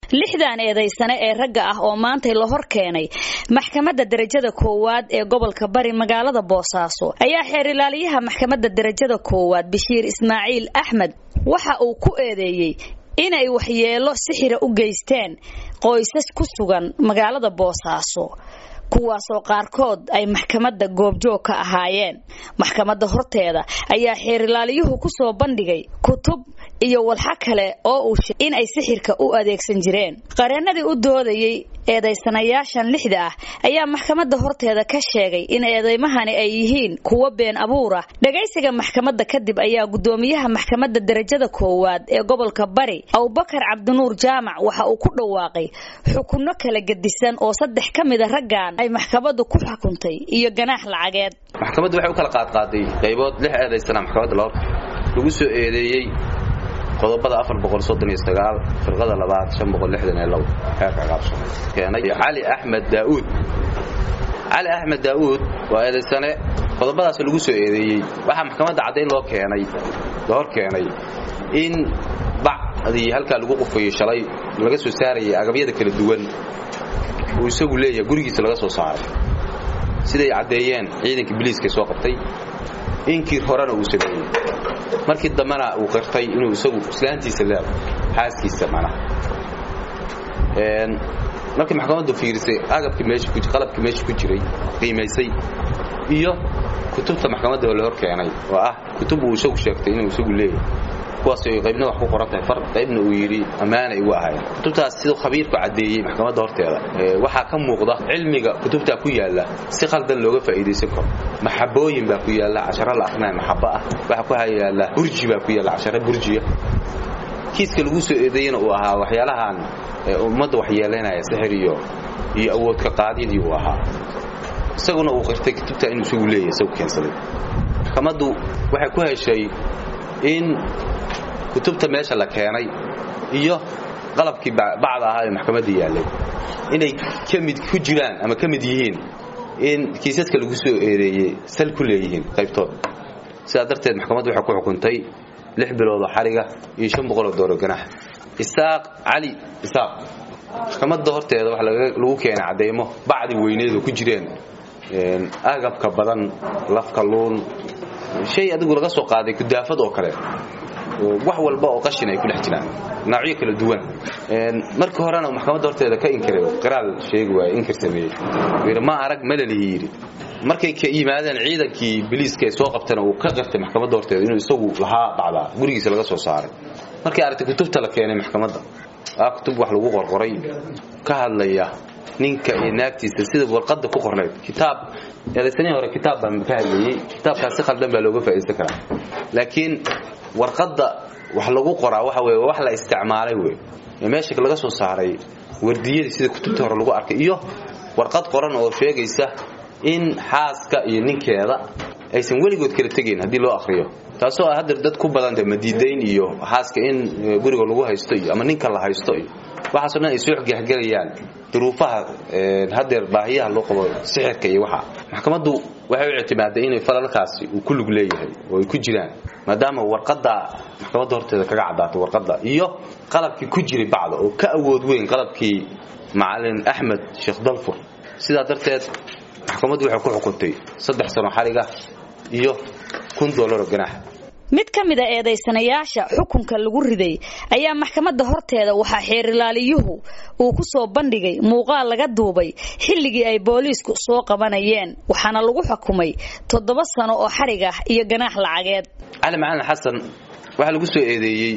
lixdan eedaysane ee ragga ah oo maantay la hor keenay maxkamadda darajada koowaad ee gobolka bari magaalada boosaaso ayaa xeer ilaaliyaha maxkamadda darajada koowaad bashiir ismaaciil axmed waxa uu ku eedeeyey inay waxyeelo sixira u geysteen qoysas ku sugan magaalada boosaaso kuwaasoo qaarkood ay maxkamadda goobjoog ka ahaayeen maxkamadda horteeda ayaa xeerilaaliyuhu ku soo bandhigay kutub iyo walxa kale oo uu sheegay in ay sixirka u adeegsan jireen qareennadii u doodayey eedaysanayaashan lixda ah ayaa maxkamadda horteeda ka sheegay in eedaymahani ay yihiin kuwo been abuura dhagaysiga maxkamadda kadib ayaa guddoomiyaha maxkamadda darajada koowaad ee gobolka bari abubakar cabdinuur jaamac waxa uu ku dhawaaqay xukunno kala gedisan oo saddex ka mida raggan ay maxkamaddu ku xukuntay iyo ganaax lacageed maxkamaddu waxay u kala qaadqaaday qaybood lix eedaysana maxkamadda lagu soo eedeeyey qodobada firqada labaad xeerka qaabso keenay cali axmed daauud cali axmed daauud waa eedaysane qodobadaas lagu soo eedeeyey waxaa maxkamadda caddayn loo keenay la hor keenay in bacdii halkaa lagu qufayey shalay laga soo saarayay agabyada kala duwan uu isagu leeyahay gurigiisa laga soo saaray siday caddeeyeen ciidanka biliiska soo qabtay inkii horena uu sameeyey markii dambena uu qirtay inuu isagu islaantiisa leedo xaaskiisa manaha markii maxkamaddu fiirisay agabkii meesha ku qalabkii meesha ku jiray qiimaysay iyo kutubta maxkamadda la hor keenay oo ah kutub uu isagu sheegtay inuu isagu leeyahay kuwaas ay qaybna wax ku qoran tahay far qaybna uu yidhi ammaana igu ahaayeen kutubtaas siduu khabiirku caddeeyey maxkamadda horteeda waxaa ka muuqda cilmiga kutubtaa ku yaalla si qaldan looga faa'iidaysan karo maxabooyin baa ku yaalla casharo la akrinaya maxabo ah waxaa ku yaalla burji baa ku yaalla casharo burjiya kiiska lagu soo eedeeyena uu ahaa waxyaalahan ummadda waxyeelaynaya sixir iyo iyo awoodka qaadidii uu ahaa isaguna uu qirtay kutubtaa inuu isagu leeyahay isagu keensaday maxkamaddu waxay ku heshay in kutubta meesha la keenay iyo qalabkii bacda ahaa ee maxkamadda yaallay inay ka mid ku jiraan ama ka mid yihiin in kiisaska lagu soo eedeeyey sal ku leeyihiin qaybtood sidaa darteed maxkamaddu waxay ku xukuntay lix biloodoo xariga iyo shan boqoloo dooro ganax isaaq cali isaaq maxkamadda horteeda waxa lagu keenay cadeymo bacdi weyneedu ku jireen agabka badan lafka luun shay adigu laga soo qaaday kudaafad oo kale wax walba oo qashin ay ku dhex jiraan noocyo kala duwan markii horena maxkamadda horteeda ka inkiray qiraal sheegi waay inkir sameeyey yidhi ma arag malalihi yidhi markay ka yimaadeen ciidankii biliiska ee soo qabtana uu ka qirtay maxkamadda horteeda inuu isagu lahaa dhacdaa gurigiisa laga soo saaray markay aragtay kutubta la keenay maxkamadda aa kutub wax lagu qorqoray ka hadlaya ninka iyo naagtiisa sida warqadda ku qornayd kitaab eedaysanihii hore kitaab baan ka hadlayey kitaabkaas si khaldan baa looga faa'iidaysan karaa laakiin warqadda wax lagu qoraa waxa weye wax la isticmaalay wey ee meesha laga soo saaray wardiyadii sida kutubtii hore lagu arkay iyo warqad qoran oo sheegaysa in xaaska iyo ninkeeda aysan weligood kala tegayn haddii loo akriyo taasoo ah hadeer dad ku badanta madiidayn iyo xaaska in guriga lagu haysto iyo ama ninka la haysto iyo waxaasoo dhan ay soo gehgelayaan duruufaha hadeer baahiyaha loo qabo sixirka iyo waxa maxkamaddu waxay u ictimaaday inay falalkaasi uu ku lug leeyahay oo ay ku jiraan maadaama warqadda maxkamadda horteeda kaga caddaatay warqadda iyo qalabkii ku jiray bacda oo ka awood weyn qalabkii macalin axmed sheekh dalfur sidaa darteed maxkamaddu waxay ku xukuntay saddex sano xariga iyo kun doolaro ganaax mid ka mid a eedaysanayaasha xukunka lagu riday ayaa maxkamadda horteeda waxaa xeerilaaliyuhu uu ku soo bandhigay muuqaal laga duubay xilligii ay booliisku soo qabanayeen waxaana lagu xukumay toddoba sano oo xarig ah iyo ganaax lacageed cali macalin xasan waxaa lagu soo eedeeyey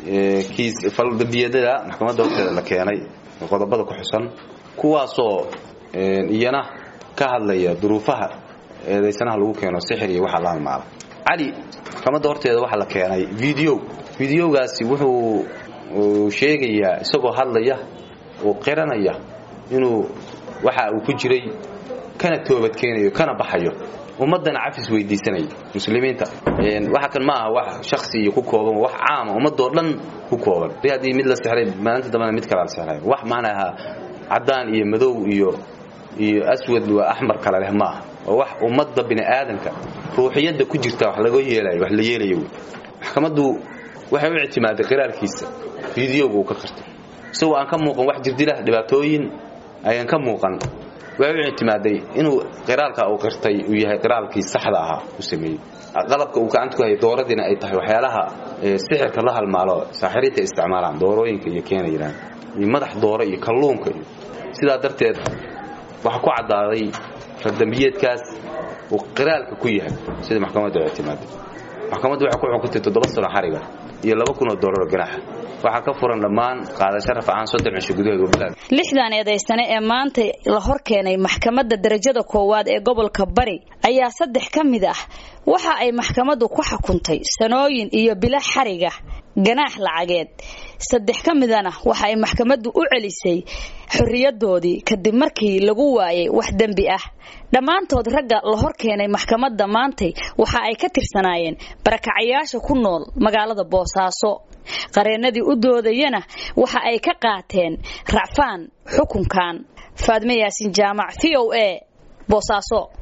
faldambiyadada maxkamadda horteeda la keenay qodobada ku xusan kuwaasoo iyana ka hadlaya duruufaha eedaysanaha lagu keeno sixir iyo waxaa la halmaala cali maxkamadda horteeda waxaa la keenay video videogaasi wuxuu sheegayaa isagoo hadlaya oo qiranaya inuu waxa uu ku jiray kana toobadkeenayo kana baxayo ummaddana cafis weydiisanaya muslimiinta waxa kan ma aha wax shaksi iyo ku kooban wax caama ummadoo dhan ku kooban haddii mid la sixray maalinta dambena mid kale la sixray wax maanaha caddaan iyo madow iyo iyo aswad waa axmar kale leh maaha oo wax ummadda bini aadamka ruuxiyadda ku jirta wax laga yeelayo wax la yeelayo wey maxkamaddu waxay u ictimaaday qiraalkiisa fideoga uu ka qirtay isagoo aan ka muuqan wax jirdilah dhibaatooyin ayaan ka muuqan way u ictimaaday inuu qiraalka uu qirtay uu yahay qiraalkii saxda ahaa u sameeyey qalabka uu gacanta ku hayay dooradiina ay tahay waxyaalaha sixirka la halmaalo saaxiriinta isticmaalaan doorooyinka iyo keenayaan iyo madax dooro iyo kalluunka iyo sidaa darteed waxaa ku caddaaday fardambiyeedkaas uu qiraalka ku yahay sida maxkamadda u ictimaaday maxkamaddu waxay ku xukuntay toddoba sano xariga iyo laba kun oo doolar oo ganaaxa waxaa ka furan dhammaan qaadasho rafcaan soddon cisho gudaheed wabalaad lixdan eedaysane ee maanta la hor keenay maxkamadda darajada koowaad ee gobolka bari ayaa saddex ka mid ah waxa ay maxkamaddu ku xukuntay sanooyin iyo bilo xariga ganaax lacageed saddex ka midana waxa ay maxkamaddu u celisay xorriyadoodii kadib markii lagu waayay wax dembi ah dhammaantood ragga la hor keenay maxkamadda maantay waxa ay ka tirsanaayeen barakacayaasha ku nool magaalada boosaaso qareennadii u doodayana waxa ay ka qaateen racfaan xukunkan faadme yaasin jaamac v o a boosaaso